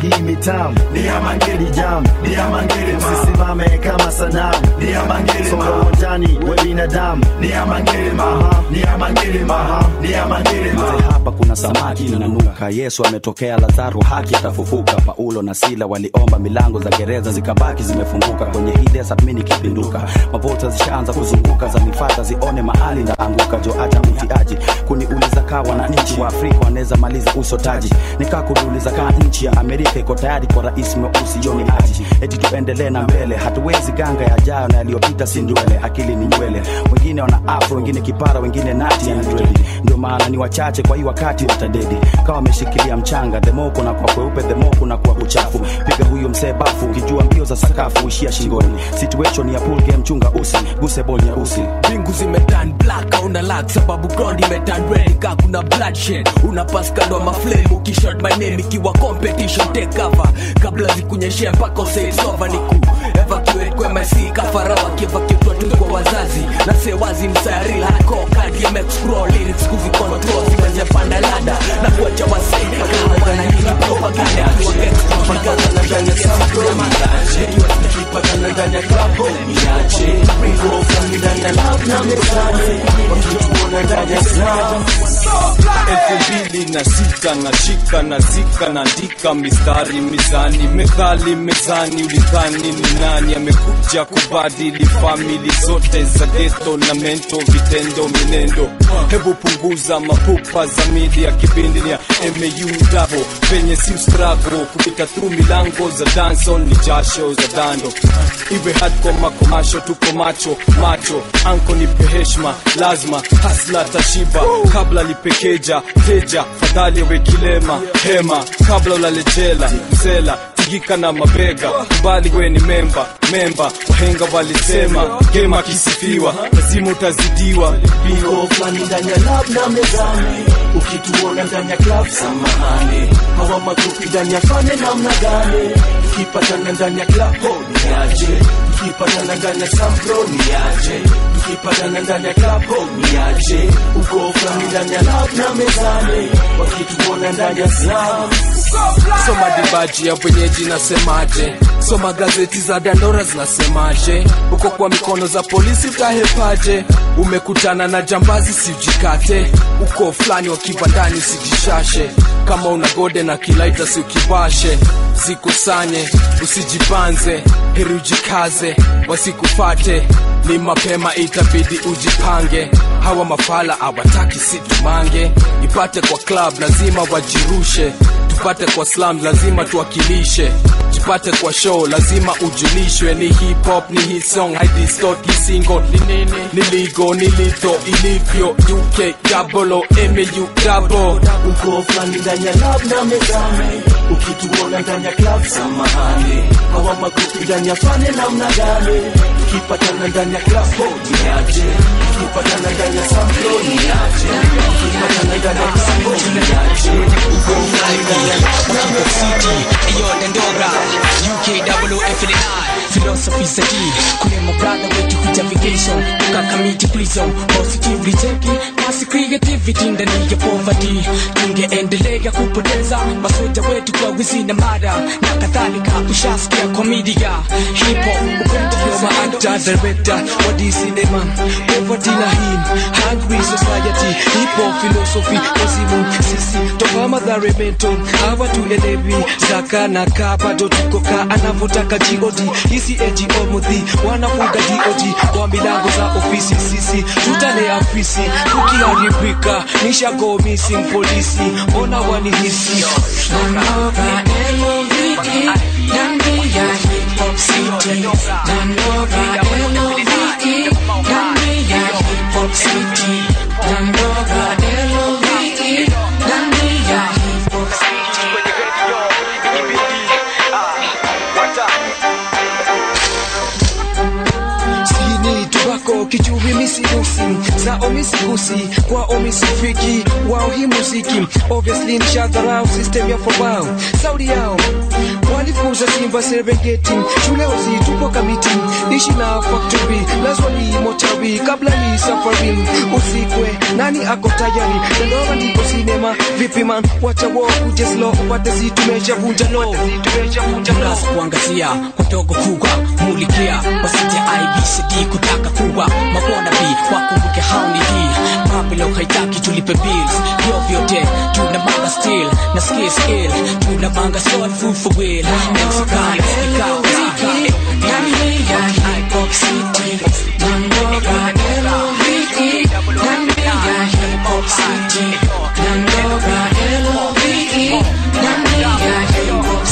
hii mitamu
Ni ya Mangili.
jam
Ni ya Mangili, ma.
msisimame kama sanamu
Ni ya Mangili,
songa
ma.
uwanjani we binadamu
Ni ya Mangili, ma. Ni ya Mangili, ma. Ni ya Mangili, ma.
Mzee, hapa kuna samaki inanuka yesu ametokea lazaro haki atafufuka paulo na sila waliomba milango za gereza zikabaki zimefunguka kwenye hii desert mimi nikipinduka mavota zishaanza kuzunguka zanifata zione mahali naanguka jo acha mtiaji kuniuliza kaa wananchi wa afrika wanaweza maliza usotaji nikaa kuniuliza kaa nchi ya amerika iko tayari kwa rais mweusi joni aji eti tuendelee na mbele hatuwezi ganga yajayo na yaliyopita si ndwele akili ni nywele wengine wana afro wengine kipara wengine nati ya dredi ndio maana ni wachache kwa hii wakati watadedi kawa wameshikilia mchanga themo kuna kwa kweupe themo kuna kwa uchafu piga huyo msee bafu ukijua mbio za sakafu ishia shingoni situation ya pool game chunga usi guse ball nyeusi
mbingu zimetan black auna lak sababu ground imetan red ka kuna bloodshed una pass kando ya maflame ukishot my name ikiwa competition take cover kabla zikunyeshe mpaka usay sova niku evacuate kwa MSC kafara wakievacuate tu kwa wazazi na say wazi msayari hardcore card game scroll lyrics kuzi control zimeanza panda lada na kuacha wasee kama wana hii propaganda kwa extra propaganda na ndani ya sample ya mataje nikipata ndani ya club niache Ringo from ndani ya love na mezani wakituona ndani ya slam
elfu mbili na sita nashika nazika naandika mistari mizani methali mezani ulidhani ni nani amekuja kubadili famili zote za geto na mento vitendo minendo hebu punguza mapupa za media kipindi ni ya mau dabo penye si strago kupita thru milango za dansol ni jasho za dando iwe hardcore makomasho tuko macho macho anko nipe heshma lazima hasla tashiba kabla lipekeja teja fadhali awe kilema hema kabla ulalejela msela tigika na mabega kubali we ni memba memba wahenga walisema gema akisifiwa lazima utazidiwa
Biko fulani ndani ya lab na mezani ukituona ndani ya club samahani hawa magrupi ndani ya fane namna gani tukipatana ndani ya club ho ni aje tukipatana ndani ya sampro ni aje tukipatana ndani ya club ho ni aje uko fulani ndani ya lab na mezani wakituona ndani ya slam
soma dibaji ya wenyeji nasemaje soma gazeti za dandora zinasemaje uko kwa mikono za polisi utahepaje umekutana na jambazi siujikate uko fulani wa kibandani usijishashe kama una gode na kilaita si ukibashe zikusanye usijibanze heri ujikaze wasikufate ni mapema itabidi ujipange hawa mafala hawataki situmange ipate kwa club lazima wajirushe tupate kwa slam lazima tuwakilishe jipate kwa show lazima ujulishwe ni hip hop ni hii song haidistort hii single ni nini ni ligo ni lito ilivyo uk double o mau double
uko fulani ndani ya lab na mezani ukituona ndani ya club samahani hawa magrupi ndani ya fane namna gani tukipatana ndani ya club ho ni aje tukipatana ndani ya samplo ni aje tukipatana ndani ya club ho ni aje uko fulani ndani ya lab na mezani
Ayo Dandora UKWF Philosophy Saki Kule mo brother wetu kuja vacation Tukakamiti prison Positively cheki Kasi creativity ndani ya poverty Tungeendelea kupoteza Masoja wetu kwa wizi na mada Na kadhalika ushasikia komedia Hip hop Upendo kwa actor director Wa cinema Poverty na him Hungry society Hip hop philosophy Wazimu sisi Toka madhare mental Hawa tuelewi Zaka na kaa bado tuko kaa Anavyotaka God Hisi NGO mudhi Wanafuga DOG Kwa milango za ofisi sisi Tutalea afisi Tukiharibika Nisha go missing polisi Mbona wanihisi
Nanoka L-O-V-E Ndani ya hip hop city Nanoka L-O-V-E Ndani ya hip hop city Nanoka L-O-V-E Ndani ya hip hop
Sini tobacco kichu
asubuhi misigusi zao misigusi kwao misifiki wao hii muziki obviously nishadharau system ya fobao saudi yao walifuza simba serengeti shule wasitupo kamiti ishi na factory lazwa ni motawi kabla ni safari usikwe nani ako tayari dandora ndiko sinema vipi man wacha wo kuje slow upate si tumeshavunja lo
Tunaweza kuangazia wadogo kubwa mulikia wasije IBCD kutaka kuwa mabona bi wakumbuke hauni hii Babylon haitaki tulipe bills vyo vyote tuna manga still na skill skill tuna manga soul food for will MC Kali ikao zika Hip-Hop City Nandoga L-O-V-E Nandiga Hip-Hop City Nandoga L-O-V-E Nandiga Hip-Hop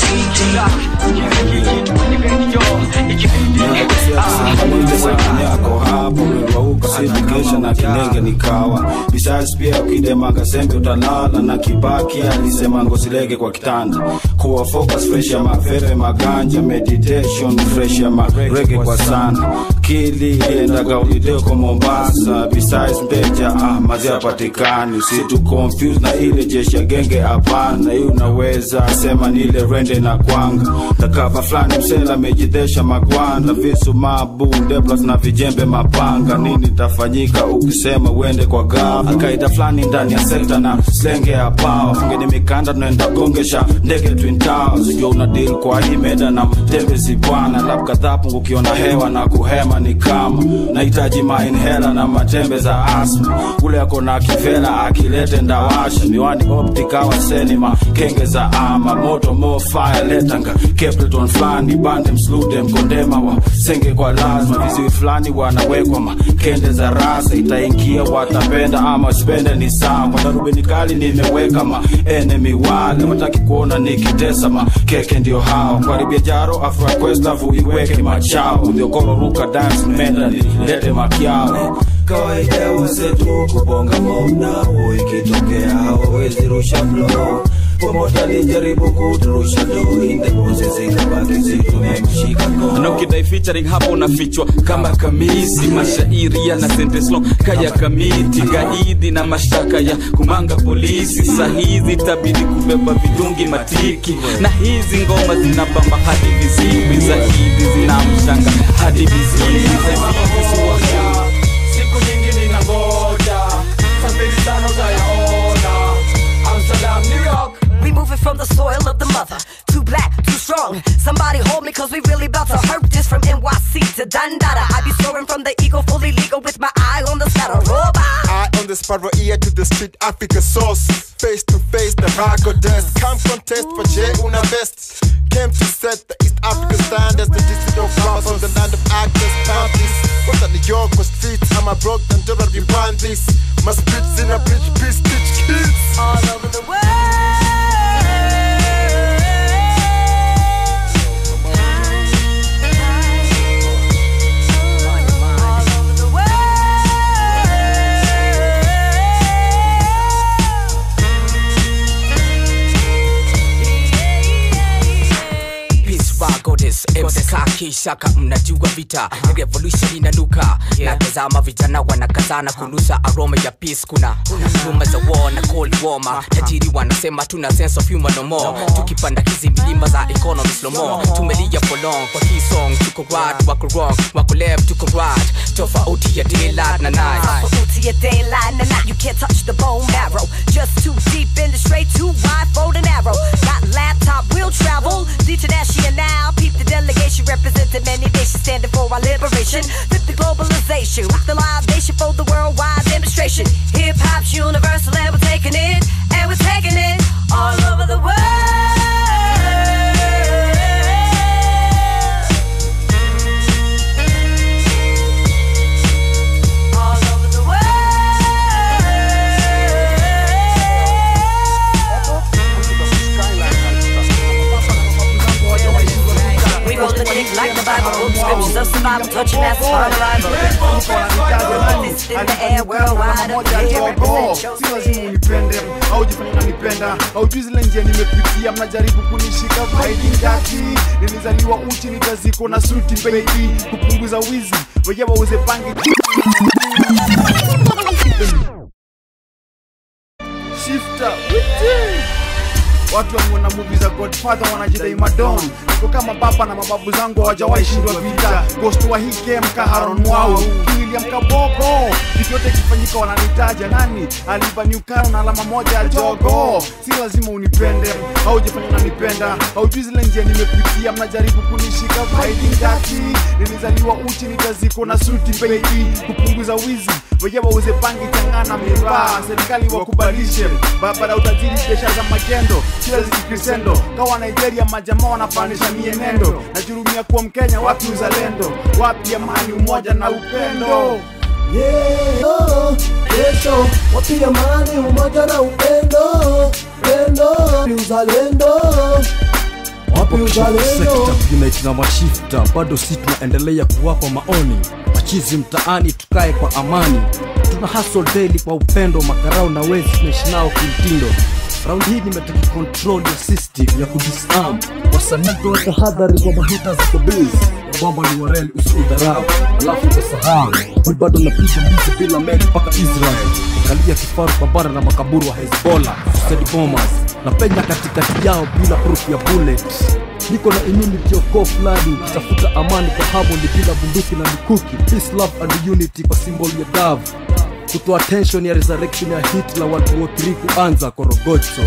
yako hapo umewauka sivikesha na kilenge nikawa besides pia ukidema kasembe utalala na kibaki alisema ngosilege kwa kitanda kuwa focus fresh ya mafefe maganja meditation fresh ya marege kwa sana kili enda kaulideo kwa mombasa besides mteja ah, mazi hapatikani usitu confuse na ile jeshi ya genge hapana hii unaweza sema ni ile rende na kwanga takava fulani msela amejidesha magwanda visu mabunde plus na vijembe mapanga nini tafanyika ukisema uende kwa gafa akaida fulani ndani ya sekta na slenge ya pao fungeni mikanda tunaenda gongesha ndege twin towers ujua una deal kwa hii meda na mtembezi bwana lab kadhaa pungukiona hewa na kuhema ni kama nahitaji mainhela na matembe za asma ule ako na kivela akilete ndawasha miwani optikawa senima kenge za ama moto mo fire letanga kepleton fulani bande mslude mkondema wa senge kwa lazima viziwi fulani wanawekwa makende za rasa itaingia watapenda ama spende ni sawa kwa darubini kali nimeweka ma enemy wale wataki kuona nikitesa ma keke ndio hao kwaribia jaro afraquestavu iweke machao uliokoro ruka dance menda nilete makiao kawaida wasetu kubonga momnao ikitokea hawawezi rusha flow pomota alijaribu kuturusha do in the process ikabaki zitumemshika
na ukidai featuring hapo unafichwa kama kamisi mashairi yana sentence long kaya kamiti gaidi na mashtaka ya kumanga polisi sahizi tabidi kubeba vidungi matiki na hizi ngoma zinabamba hadi viziwi zaidi zinamshanga hadi viziwi
siku nyingi ninangoja safiri sana utayaona amsterdam new york
We moving from the soil of the mother. Too black, too strong. Somebody hold me, cause we really about to hurt this from NYC to Dandada. I be soaring from the ego, fully legal with my eye on the scatter. Robot.
Eye on the sparrow, ear to the street, Africa sauce. Face to face, the rago dust. Come contest for J Una best. Came to set the East African standards. The district of Rama from the land of actors, panties. Was at New York, was streets. I'm a broke and don't we want this. My spits in a bridge, peace, teach kids.
All over the world.
mskaki shaka mnajua vita revolution inanuka natazama vijana wanakazana kunusa aroma ya peace kuna rumor za war na cold warmer tajiri wanasema tuna sense of humor no more tukipanda hizi milima za economy slow mo tumelia for long kwa hii song tuko right wako wrong wako left tuko right tofauti ya daylight na night
Tofauti ya daylight and night, you can't touch the bone marrow. Just too deep in the straight, too wide for the narrow. Got laptop, will travel. International now, peep the delegation representing many nations standing for our liberation. Flip the globalization, rock the live nation for the worldwide demonstration. Hip hop's universal and we're taking it, and we're taking it all over the world. All over the We roll the dick like the Bible, Scriptures of survival, touching that's hard arrival. This in the air, worldwide, up here, represent your
si lazima unipende au jifanya unanipenda haujui zile njia nimepitia mnajaribu kunishika vaidingati nilizaliwa uchi nikaziko na suti baby kupunguza wizi weje wauze pangi shifter witi watu wameona muvi za godfather wanajidai madon niko kama baba na mababu zangu hawajawahi shindwa vita ghost wa hii game kaharon mwau kiwiliam kaboko kitu yote ikifanyika wananitaja nani aliva newcaro na alama moja ya jogo si lazima unipende haujafanya unanipenda haujui zile njia nimepitia mnajaribu kunishika vaidingati nilizaliwa uchi nikaziko na suti baby kupunguza wizi weje wauze bangi changana mivaa serikali wakubalishe barabara utajiri biashara za magendo kila zikikrisendo kawa nigeria majamaa wanafanisha mienendo najurumia kuwa mkenya wapi uzalendo wapi amani umoja na upendo
Yeah, kesho wapi amani, umoja na upendo, pendo ni uzalendo, wapi uzalendo?
sekta unite na mashifta bado si tunaendelea kuwapa maoni machizi mtaani tukae kwa amani tuna hustle daily kwa upendo makarau na wezi tunaishi nao kimtindo raundi hii nimetaka control ya system ya kudisarm wasanii toa tahadhari kwa mahita za kobiz kwamba ni wareli usiudharau alafu utasahau mi bado napiga mbizi bila meli mpaka israel kalia kifaru kwa bara na makaburu wa hezbollah suicide bombers na penya katikati yao bila proof ya bullet niko na immunity of cough flani kitafuta amani kwa harmony bila bunduki na mikuki peace love and unity kwa symbol ya dove kutoa tension ya resurrection ya hitler watu wote kuanza korogocho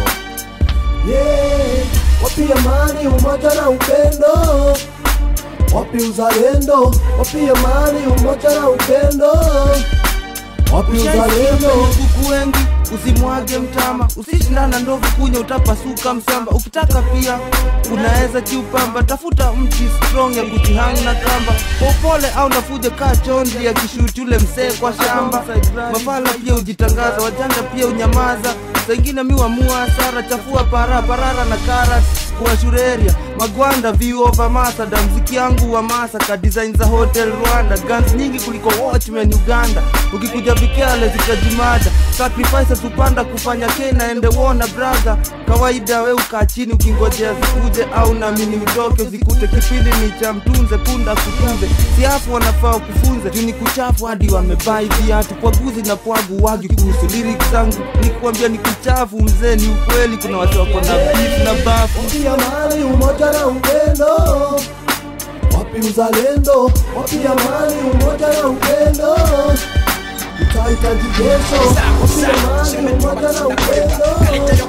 Yeah, wapi amani, umoja na upendo, wapi uzalendo, wapi amani, umoja na upendo, wapi uzalendo?
kuku wengi usimwage mtama usishindana ndovu kunya utapasuka msamba ukitaka pia unaweza kiupamba tafuta mti strong ya kujihang na kamba kwa upole au nafuje kaa chondi ya kishuti ule msee kwa shamba mafala pia ujitangaza wajanja pia unyamaza sengine miwamua sara chafua para parara na karat kuwa shureria magwanda view over masada mziki yangu wa masaka design za hotel rwanda guns nyingi kuliko watchmen uganda ukikuja vikale zitajimada sacrifices upanda kufanya kena ende wona brother kawaida we ukaa chini ukingojea zikuje au namini utoke zikute kipindi ni cha mtunze punda kutunze siafu wanafaa kufunze juu ni kuchafu hadi wamebai viatu pwaguzi na pwagu wagi kuhusu lyrics zangu nikuambia ni kuchafu mzee ni ukweli kuna watu wako na beef na bafu
Wapi amani, umoja na upendo, wapi uzalendo, wapi amani, umoja na upendo, tutahitaji kesho, wapi amani, umoja na upendo,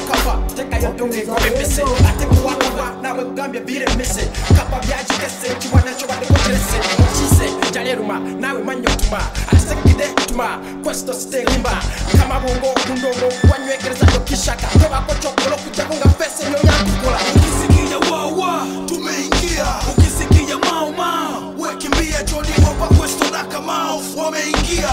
nawe ugambye biremese kapa byagigese kiwanaco badekoterese okise jaleruma nawe manyotuma asekide tuma questo sterimba kamabongo kundongo wanywegereza yokishaka tobako cokolo kujago nga fese nyoyatukula ukisikia wawa tumeingia ukisikia mauma wekimbia joni wapa questo na kamao wameingia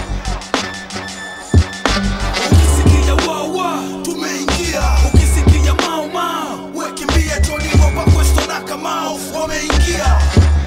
ukisikia wawa tumeingia ukisikia mauma wekimbia joni wapa questo na kamao wameingia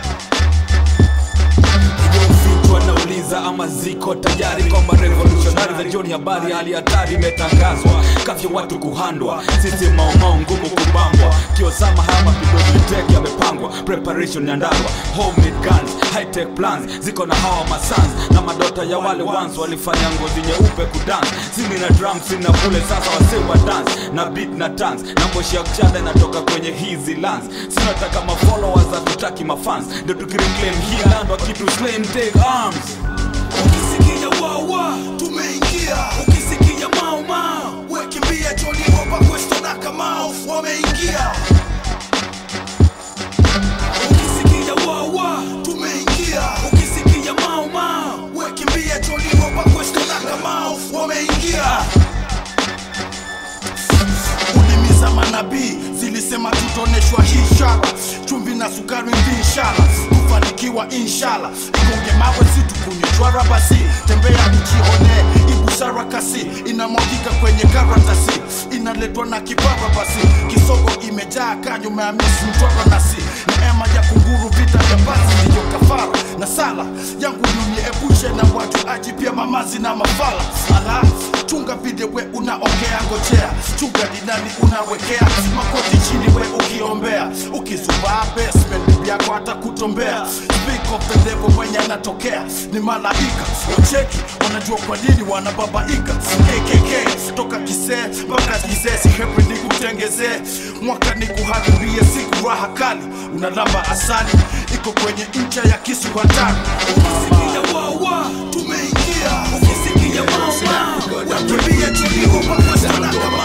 vichwa nauliza ama ziko tayari kwamba revolutionari za jioni habari hali hatari imetangazwa kafya watu kuhandwa sisi maumau ngumu kubambwa kiosama haya mapigotiteki yamepangwa preparation ya ndarwa homemade guns high tech plans ziko na hawa masans na madota ya wale ones walifanya ngozi nyeupe kudance sini na drum sina kule sasa wasewa dance na beat na dance na moshi ya kuchana inatoka kwenye hizi lands sinataka mafollowers hatutaki mafans ndio tukireclaim hii land wakitu slain take arms
ukisikia wawa tumeingia ukisikia mauma wekimbia joni wapa questo na kamao wameingia ukisikia wawa tumeingia ukisikia mauma wekimbia joni wapa questo na kamao wameingia ulimi za manabii zilisema tutoneshwa hii shara chumvi na sukari ndi inshala kufanikiwa inshala igonge mawe situkunywe
mtwara basi tembea ujionee ibusara kasi inamwagika kwenye karatasi inaletwa na kipara basi kisogo imejaa kanyo meamisi mtwara nasi neema ya kunguru vita vya basi ndiyo kafara na sala yangu niepushe na watu aji pia mamazi na mafala ala chunga video we unaongea ngojea chunga ni nani unawekea makoti chini we ukiombea ukizubaa basement bibi yako hata kutombea speak of the devil mwenye anatokea ni malaika wacheki wanajua kwa nini wanababaika kkk toka kisee mpaka kisee sihepi ni kutengezee mwaka ni kuharibia siku raha kali unalamba asali iko kwenye ncha ya kisu hatari ukisikia wawa tumeingia ukisikia wawa wakimbia tulio mapastana kama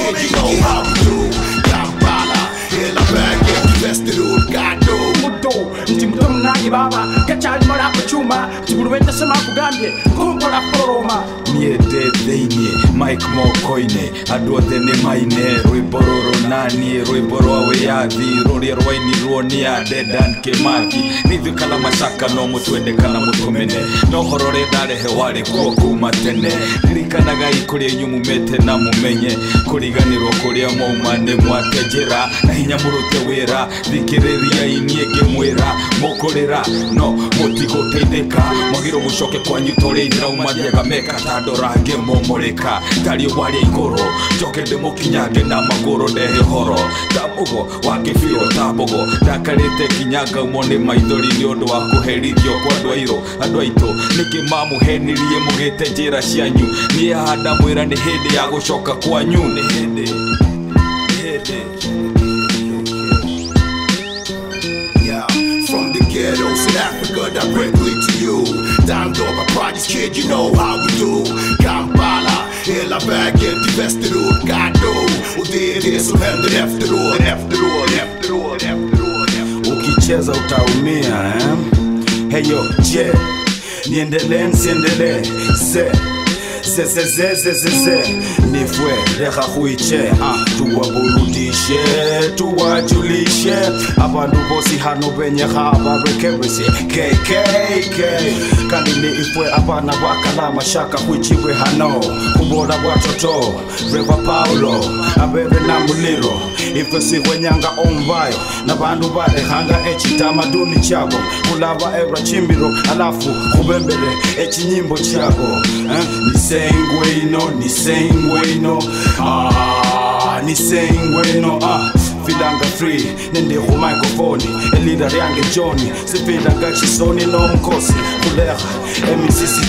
Kampala, hela vägen till Västerort, Gado
muto nti muto munange baba gakyalimola ku cyuma kibuluwendesema kugambye nkombora foroma
niende thĩinĩ mike moko-inĩ andũ othe nĩ maine rwĩmbo rũrũ naniĩ rwĩmbo rwa wĩyathi rũrĩa rwainirwo nĩ a dedan kĩmathi nithuĩ kana macaka no mũtwende kana mũtũmene no horo ũrĩa ndarehe warĩ kuo kuma tene ririkanagai kũrĩa inyuĩ mumĩte na mũmenye kũriganĩrwo kũrĩa mauma nĩ mwate njĩra na hinya mũrute wĩra thikĩrĩriai niĩ ngĩmwĩra mũkũrĩra no mũtigũteithĩka mwagĩrwo mũcoke kwanyu torĩa ithĩraumathiaga meka tandora ngĩmomorĩka tariĩ warĩa igũrũ njoke ndĩmũkinyange na magũrũ ndehe horo tamũgo wa kĩbiro tamũgo ndakarĩte nginya ngaumwo nĩ maithori nĩ ũndũ wa kũherithio kwa andũ airũ andũ aitũ nĩkĩ mamũhenirie mũgĩte njĩra cianyu niĩ handa mwĩra nĩ hĩndĩ ya gũcoka kwanyu nĩ hĩndĩ nĩ hĩndĩ
Yeah, from the ghettos in Africa directly to you. Down Dora Projects, kid, you know how we do. Kampala, hela vägen till Västerort, Gado. Och det är det som händer efteråt, efteråt, efteråt, efteråt.
ukicheza utaumia eh? heyo je niendelee nsiendelee se sesezezezeze nifwe reha huiche ah, tuwaburudishe tuwajulishe abantu bosi hano benye habarekeresye kkk kandi ni ifwe abana bakalama shaka hwichiwe hano kubora bwatoto reva paulo abebe na muliro ifwe sihwenyanga omvayo nabantu barehanga echitamaduni chabo kulava ebra chimbiro alafu kubembere echinyimbo chabo eh? nisengweno nisengweno ah, nisengweno ah filanga free nendiho microphone elida lyange joni sifilanga chisoni nomkhosi kuleha emisisi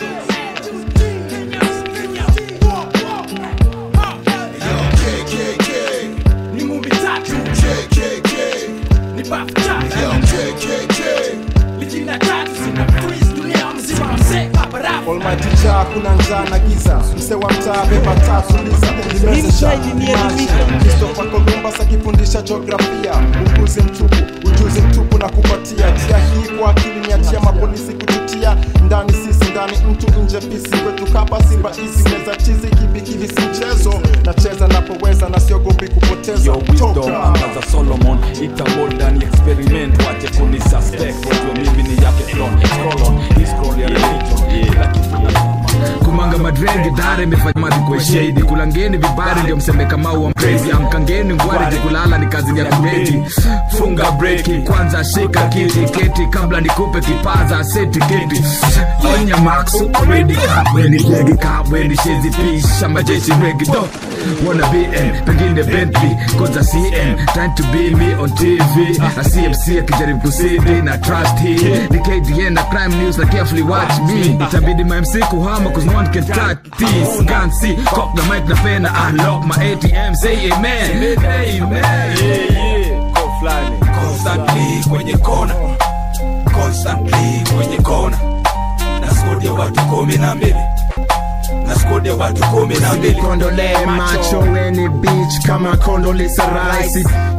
ni mumbi tatu ni bafu tatu lijina tatu zina freeze dunia mzima mzee paparafu
Almighty Jah, kuna njaa na giza, mse wa mtaa beba tatu liza, nimezesha Christopher Columbus akifundisha jiografia, ujuzi mtupu, ujuzi mtupu na kupatia njia hii kwa akili niachia mapolisi kututia ndani sisi ndani mtu nje pisi kwetu kapa simba hizi meza chizi kibi kivi si mchezo nacheza napoweza na siogopi kupoteza
Your wisdom
Toka.
anga za Solomon itaboda ni experiment wache kuni suspect wajua mimi ni yake clone scroll on his scroll ya religion kila kitu
kumanga madrenge dare imefanya madhi kwa shade kulangeni vibari ndio mseme kama wa crazy amkangeni ngwari kulala ni kazi ya kubeti funga breki kwanza shika kiti keti kabla nikupe kipaza seti keti onya max already kabweni legi kabweni shezi pisha majeshi regi do wanna BM pengine Bentley koza CM time to be me on TV na CMC akijaribu kusidi na trust hii ni KDN na crime news na carefully watch me itabidi my MC kuhama cause no one can touch this gun see cock the mic na pen unlock my ATM say amen amen
constantly kwenye kona constantly kwenye kona na squad ya watu kumi na mbili na squad ya watu kumi na mbili
Kondole macho weni beach kama Condoleezza Rice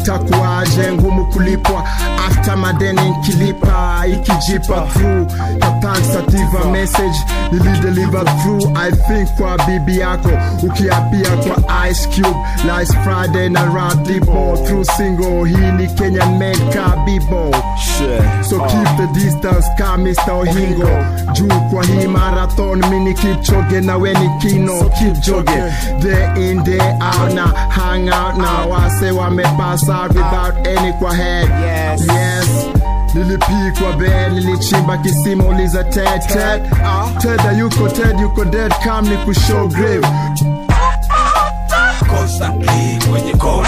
takuaje ngumu kulipwa after madeni nkilipa ikijipa through kapansativa message nilideliver through i think kwa bibi yako ukiapia kwa ice cube last friday na radibo through single hii ni kenyan made ka bibo so keep the distance ka mr ohingo juu kwa hii marathon mini kipchoge na weni kino kipchoge day in day out na hang out na wase wamepass out without any kwa head yes, yes. nilipikwa be nilichimba kisima uliza ted ted ted yuko ted yuko dead kam ni kushow grave
constantly kwenye code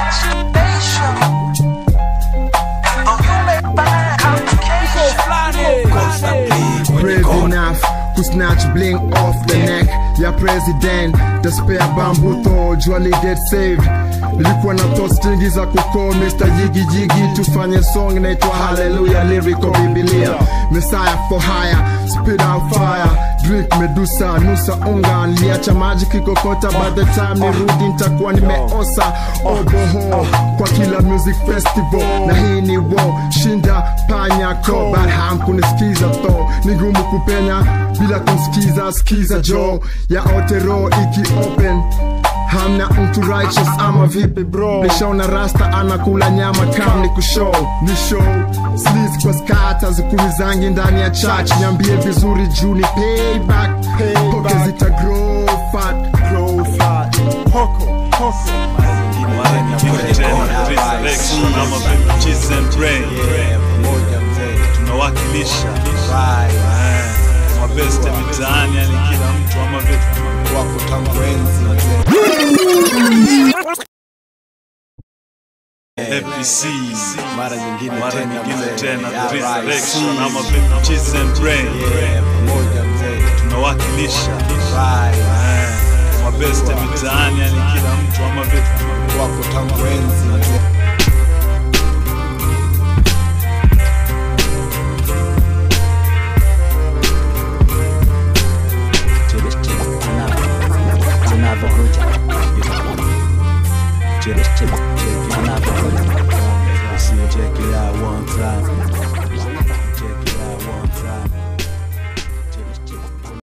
brave enough kusnatch bling off the neck ya president the spare bamboo tho jwali get saved nilikuwa na thoughts nyingi za kuko mr jigi jigi tufanye song inaitwa haleluya lyrical bibilia messiah for hire spit out fire drink medusa nusa unga niliacha maji kikokota by the time nirudi nitakuwa nimeosa oboho kwa kila music festival na hii ni wo shinda panyako but hamkunisikiza tho ni ngumu kupenya bila kumsikiza skiza jo ya otero iki open hamna mtu righteous ama vipi bro nishaona rasta anakula nyama kam ni kushow ni show slis kwa skata zikulizangi ndani ya church niambie vizuri juu ni payback poke zita grow fat grow fat hoko hoko
mara nyingine tena resurrection ama vipi cheese and brain tunawakilisha Eh, mabeste mitaani yani kila mtu ama vipi wako tangu enzi FBC mara nyingine mara nyingine tena the resurrection ama vipi cheese and brain tunawakilisha Eh, mabeste mitaani yani kila mtu ama vipi wako tangu enzi